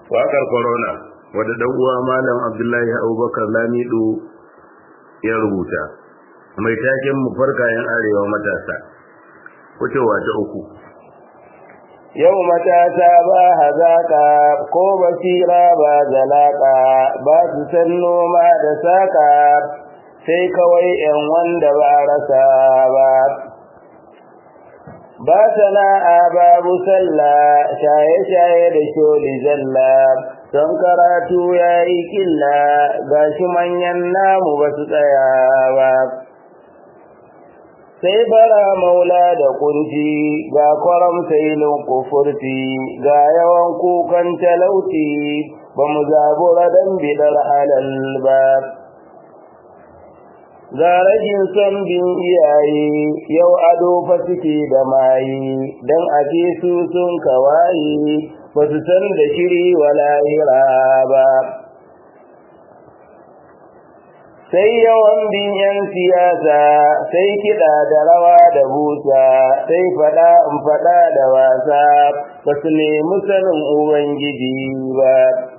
waƙar corona wadda dan uwa malam abdullahi abubakar lamido ya rubuta mai taken mu farkayen arewa matasa wucewa ta uku yau matasa ba hazaka ko basira ba zalaka ba su san noma da saka sai kawai yan wanda ba rasa ba ba sana'a babu sallah shaye-shaye da sholi zalla don karatu ya yi killa ga shi manyan namu ba su tsaya ba sai bara maula da kunci ga kwaram sailin kufurti ga yawan kukan talauti ba mu zabura don bidar halal ba ga rajin son bin iyaye yau ado fa suke da mayi don ake su sun kawaye ba su san da shiri walahira ba sai yawan bin yan siyasa sai kiɗa da rawa da busa sai faɗa in faɗa da wasa ba su nemi sanin ubangiji ba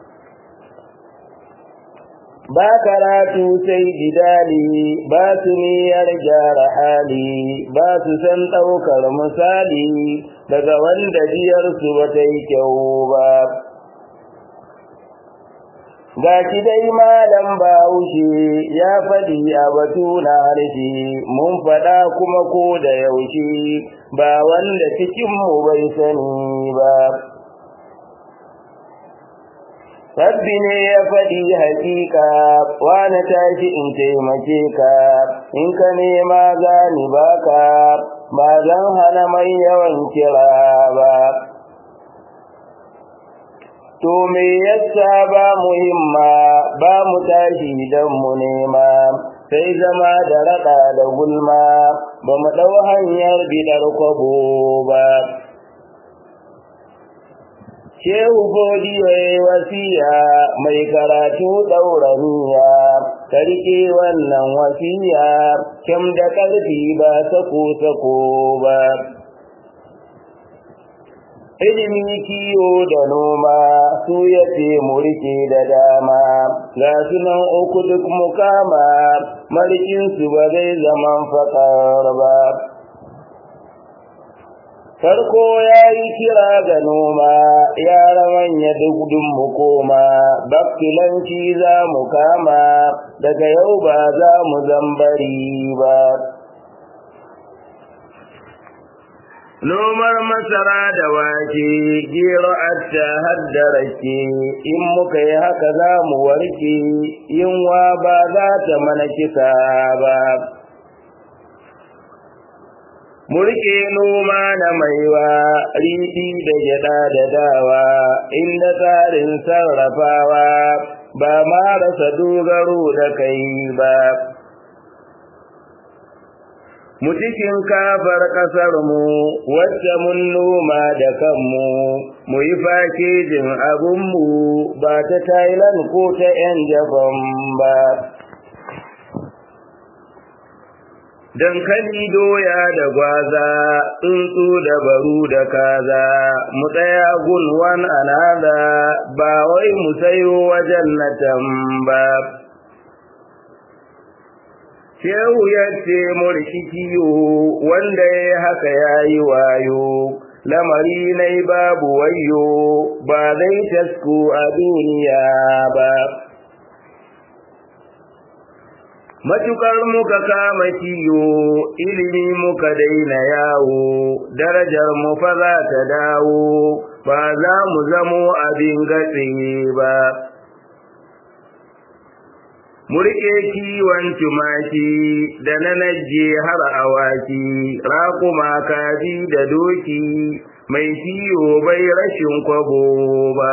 ba karatu sai gidali ba su niyyar gyara hali ba su san ɗaukar misali daga wanda jiyarsu ba ta yi kyau ba ga shi dai malam bahaushe ya faɗi a batu na harshe mun faɗa kuma ko da yaushe ba wanda cikinmu bai sani ba Rabbi ne ya faɗi hakika wani tashi in taimake ka in ka nema gani baka ba zan hana mai yawan kira ba to me yasa ba muhimma ba mu tashi dan mu nema sai zama da raɗa da gulma ba mu ɗau hanyar bidar kwabo ba Shehu Godiyo ya wasiya mai karatu ɗauraniya, ka riƙe wannan wasiya, kyam da ƙarfi ba sako-sako ba. Ilimi kiwo da noma su ya ce mu riƙe da dama, ga sunan uku duk mukama, marikinsu ba zai zaman faƙar ba. farko ya yi kira ga noma yara manya duk mu koma bakkilanci za mu kama daga yau ba za mu zambari ba Nomar masara da wake, gero atta hadda rake, in muka yi haka za mu warke, yunwa ba za ta mana kisa ba. Murke noma na maiwa, riɗi da gyaɗa da dawa, inda tsarin sarrafawa, ba ma rasa dogaro da kai ba. Mu cikin kafar ƙasarmu, wacce mun noma da kanmu, mu yi fakejin abinmu ba ta Thailand ko ta ‘yan Japan ba. dankali doya da gwaza tsuntsu da baru da kaza mu tsaya gunwan anada ba wai mu sayo wajen na tamba shehu ya ce murki kiyo wanda ya haka ya yi wayo lamari nai babu wayo ba zai tasku a duniya ba Matukar muka kama kiyo, ilimi muka daina yawo, darajar mu fa za ta dawo, ba za mu zamo abin gatse ba. Murƙe kiwon tumaki da na naje har awaki, raƙuma kaji da doki, mai kiyo bai rashin kwabo ba.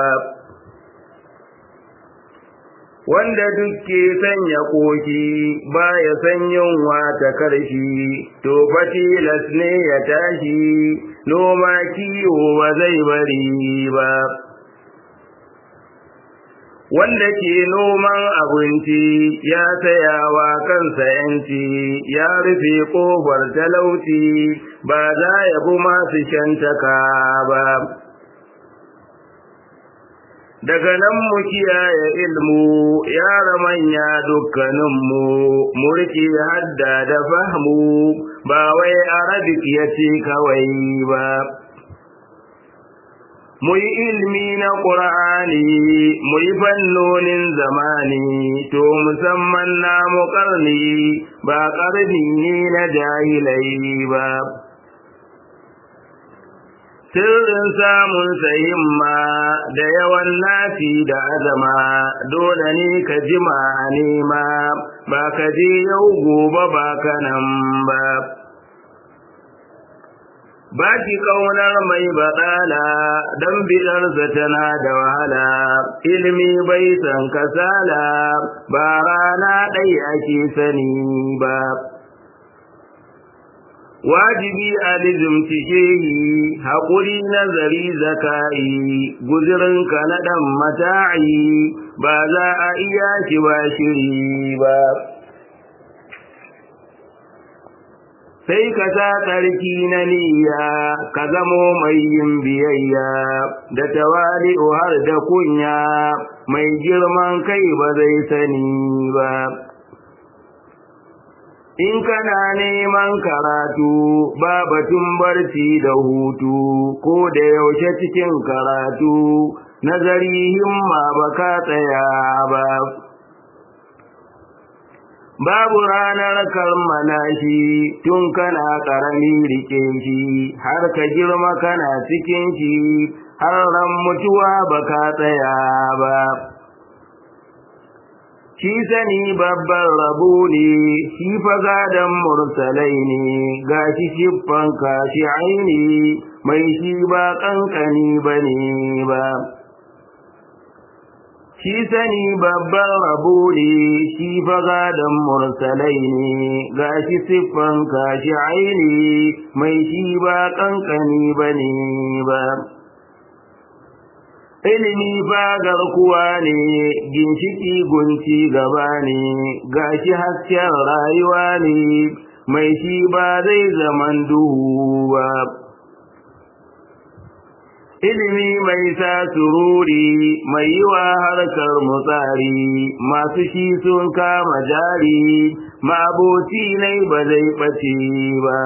wanda dukke sanya koki baya san yunwa ta karshi to fa tilas ne ya tashi noma kiwo ba zai bari ba wanda ke noman abinci ya sayawa kansa yanci ya rufe kofar talauci ba za ya bi masu shantaka ba daga nan mu kiyaye ilmu yara manya dukkaninmu murki hadda da fahmu ba wai arabic ya ce kawai ba mu yi ilmi na ƙur'ani mu yi fannonin zamani to musamman namu ƙarni ba ƙarni ne na jahilai ba sirrin samun himma da yawan nafi da azama dole ne ka jima a nema ba ka je yau gobe ba ka nan ba ba ki kaunar mai baɗala don bidarsa tana da wahala ilimi bai san kasala ba rana ɗai ake sani ba wajibi a lizimci shehi haƙuri nazari zaka'i guzirinka na ɗan mata'i ba za a iya shi ba shiri ba sai ka sa tsarki na niyya ka zamo mai yin biyayya da tawali'u har da kunya mai girman kai ba zai sani ba in kana neman karatu ba batun barci da hutu ko da yaushe cikin karatu nazari himma ba ka tsaya ba babu ranar kammala shi tun kana ƙarami rike shi har ka girma kana cikin shi har ran mutuwa ba ka tsaya ba shi sani babban rabo ne shi fagadon mursalai ne ga shi shiffan kashi aini mai shi ba ƙanƙani ba ne ba shi sani babban rabo ne shi fagadon mursalai ne ga shi siffan kashi aini mai shi ba ƙanƙani ba ne ba ilimi fagar kuwa ne ginshiki gunci gaba ne gashi hasken rayuwa ne mai shi ba zai zaman duhu ba ilimi mai sa sururi mai yi wa harkar mutsari masu shi sun kama jari maboci nai ba zai ɓace ba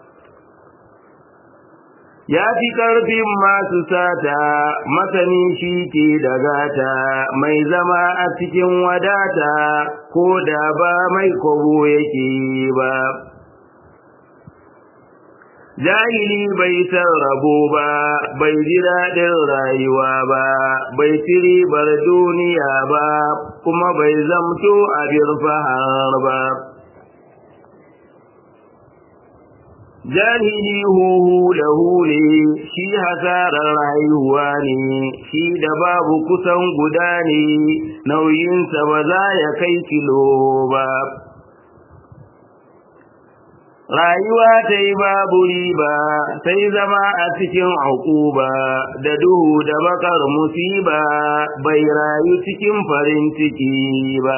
ya fi ƙarfin masu sata masani shi ke da gata mai zama a cikin wadata ko da ba mai kwabo yake ba jahili bai san rabo ba bai ji daɗin rayuwa ba bai ci ribar duniya ba kuma bai zamto abin fahar ba jahili huhu da hule shi hasarar rayuwa ne shi da babu kusan guda ne nauyinsa ba za ya kai kilo ba rayuwa ta yi babu riba sai zama a cikin ba da duhu da bakar musiba bai rayu cikin farin ciki ba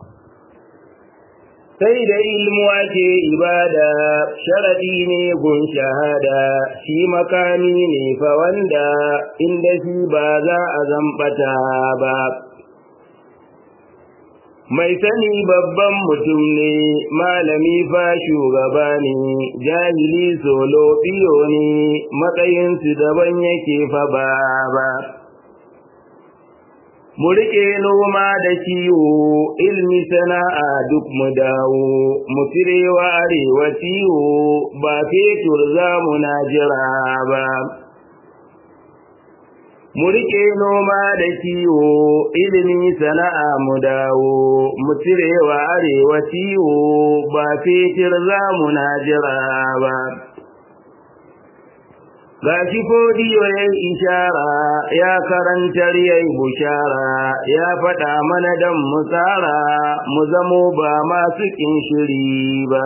sai da ilmu ake ibada sharaɗi ne gun shahada shi makami ne fa wanda inda shi ba za a zambata ba mai sani babban mutum ne malami fa shugaba ne jahili solo biyo ne matsayinsu daban yake fa ba ba mu riƙe noma da kiwo ilmi sana'a duk mu dawo mu cirewa arewa ciwo ba fetur za mu na jira ba mu riƙe noma da kiwo ilimi sana'a mu dawo mu cirewa arewa ciwo ba fetur za mu na jira ba gashi fodiyo ya yi ishara ya karantar ya yi bushara ya faɗa mana don mu tsara mu zamo ba masu ƙin shiri ba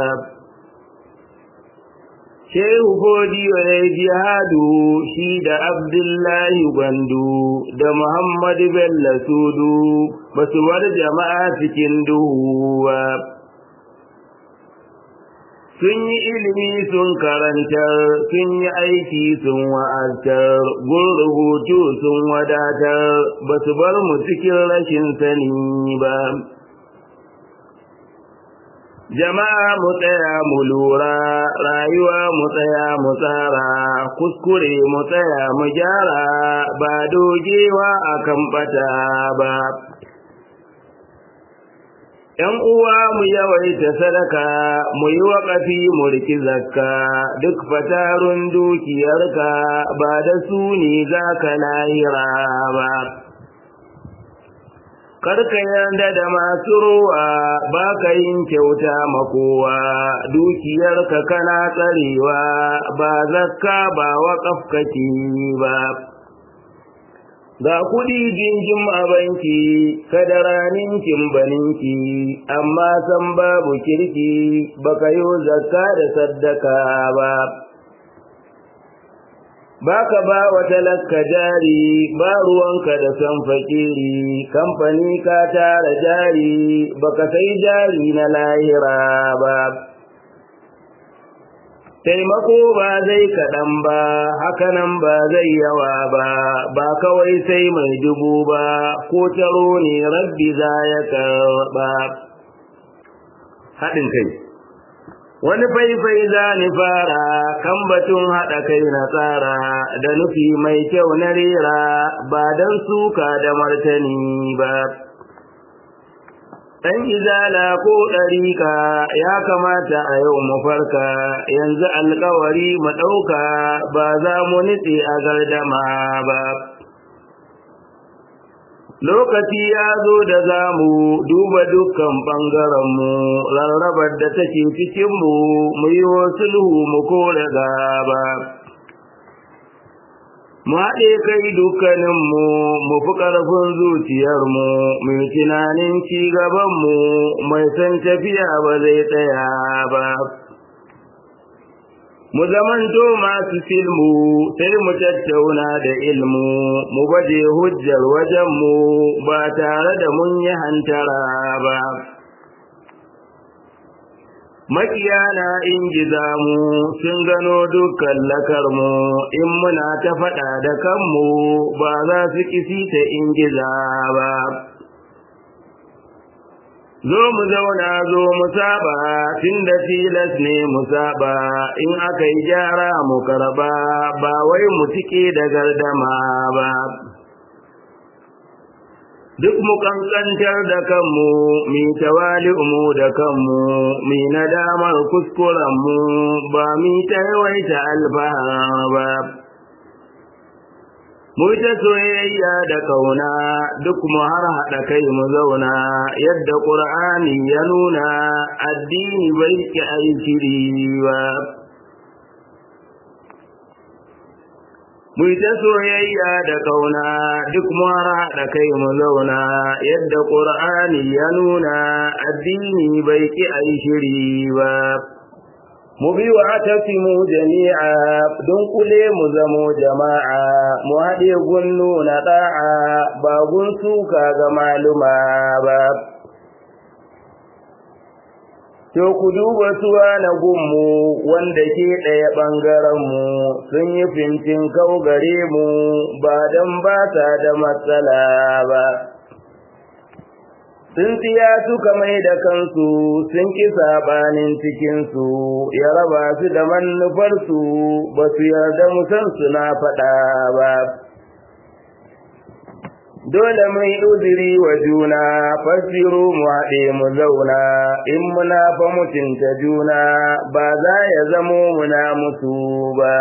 shehu fodiyo ya yi jihadu shi da abdullahi gwandu da muhammadu bello sudu ba su war jama'a cikin duhu ba sun yi ilimi sun karantar sun yi aiki sun wa'azar gun rubutu sun wadatar ba su bar mu cikin rashin sani ba jama'a mu tsaya mu lura rayuwa mu tsaya mu tsara kuskure mu tsaya mu gyara ba dogewa akan bata ba ‘Yan uwa mu yawaita sadaka, mu yi waƙafi mu riki zakka, duk fatarun dukiyarka ba da su ne za ka lahira ba. Karka yarda da masu ruwa ba ka yin kyauta makowa, dukiyarka kana tsarewa ba zakka ba waƙaf kake ba. ga kuɗi jinjin a banki kada raninkin baninki amma san babu kirki baka yi zakka da saddaka ba baka ba wa talaka jari ba ruwanka da san fakiri kamfani ka tara jari baka sai jari na lahira ba taimako ba zai kaɗan ba hakanan ba zai yawa ba ba kawai sai mai dubu ba ko taro ne rabbi za ya karɓa haɗin kai wani faifai za ni fara kan batun haɗa kai na tsara da nufi mai kyau na rera ba don suka da martani ba ɗan izala ko ɗarika ya kamata a yau mu farka yanzu alkawari mu ɗauka ba za mu nitse a gardama ba lokaci ya zo da za mu duba dukkan ɓangarenmu rarrabar da take cikinmu mu yi sulhu mu kore gaba mu haɗe kai dukkaninmu mu fi ƙarfin zuciyarmu mu tunanin ci gabanmu mai san tafiya ba zai tsaya ba mu zamanto masu filmu sai mu tattauna da ilmu mu baje hujjar wajenmu ba tare da mun yi hantara ba makiyana in giza mu sun gano dukkan lakarmu in muna ta faɗa da kanmu ba za su kisi ta in giza ba zo mu zauna zo mu saba tun da tilas ne mu saba in aka yi gyara mu karba ba wai mu tike da gardama ba duk mu kankantar da kanmu mi tawali'u da kanmu mi nadamar kuskurenmu ba mi ta yawaita alfahar ba mu ta soyayya da kauna duk mu har haɗa kai mu zauna yadda ƙur'ani ya nuna addini bai ki aiki ba mu ta soyayya da kauna duk mu har haɗa kai mu zauna yadda ƙur'ani ya nuna addini bai ki aiki ba mu bi wa atasimu jami'a don kule mu zamo jama'a mu haɗe gunnu na ɗa'a ba gun suka ga maluma ba To ku duba suwa na gunmu wanda ke ɗaya ɓangarenmu sun yi fintin kau gare mu ba don ba ta da matsala ba. sun tsiya suka mai da kansu sun ki sabanin cikinsu ya raba su da manufarsu ba su yarda musan suna faɗa ba dole mai uzuri wa juna fasiru mu haɗe mu zauna in muna fa mutunta juna ba za ya zamo muna musu ba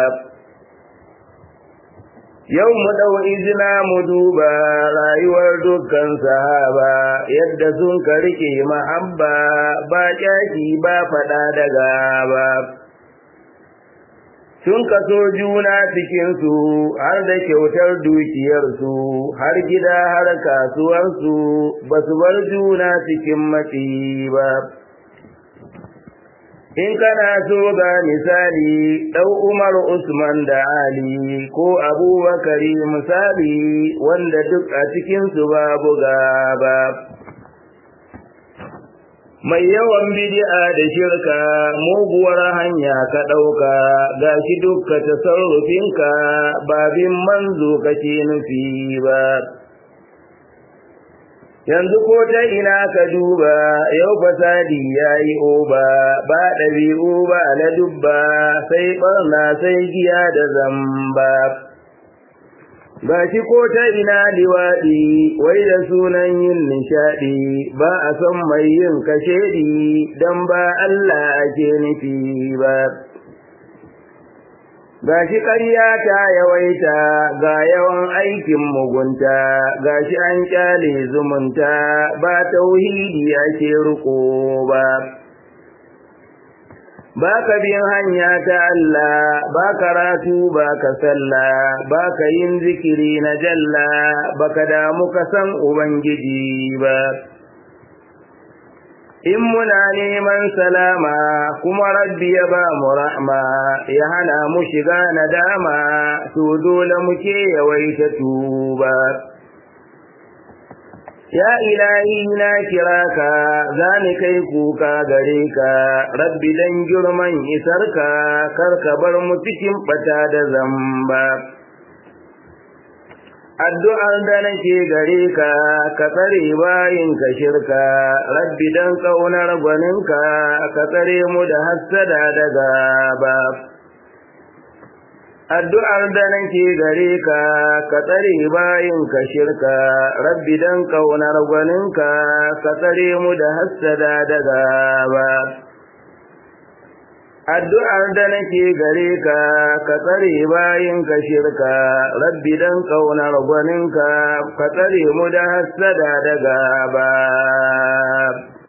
Yau mu ɗau izina mu duba rayuwar dukkan sahaba yadda sun ka rike mahabba ba ƙyaki ba faɗa da gaba. Sun kaso juna cikinsu har da kyautar dukiyarsu har gida har kasuwarsu ba su bar juna cikin matsi ba. In kana so ga misali ɗau Umar Usman da Ali ko Abubakari misali wanda duk a cikinsu babu gaba. mai yawan bid'a da shirka muguwar hanya ka ɗauka gashi dukka tasarrufinka babin manzo kake nufi ba yanzu ko ta ina ka duba yau fasadi ya yi oba ba ɗabi'u ba na dubba sai ɓarna sai giya da zamba ba shi ko ta ina liwaɗi wai da sunan yin nishaɗi ba a son mai yin kashedi don ba Allah ake nufi ba ga shi ƙarya ta yawaita ga yawan aikin mugunta ga shi an ƙyale zumunta ba tauhidi ake riko ba ba ka bin hanya ta Allah ba karatu ba ka sallah ba ka yin zikiri na jalla ba ka damu ka san Ubangiji ba. In muna neman salama kuma rabbi ya ba mu rahma ya hana mu shiga nadama to dole muke yawaita tuba. Ya ilahi na kira ka, za ni kai kuka gare ka, rabbi dan girman isarka, kar ka bar mu cikin bata da zamba. Addu'ar da nake gare ka, ka tsare bayin ka shirka, rabbi dan ƙaunar gwaninka, ka tsare mu da hassada da gaba. addu'ar da nake gare ka ka tsare bayin ka shirka rabbi dan kaunar gwaninka ka tsare mu da hassada da gaba addu'ar da nake gare ka ka tsare bayin ka shirka rabbi dan kaunar gwaninka ka tsare mu da hassada da gaba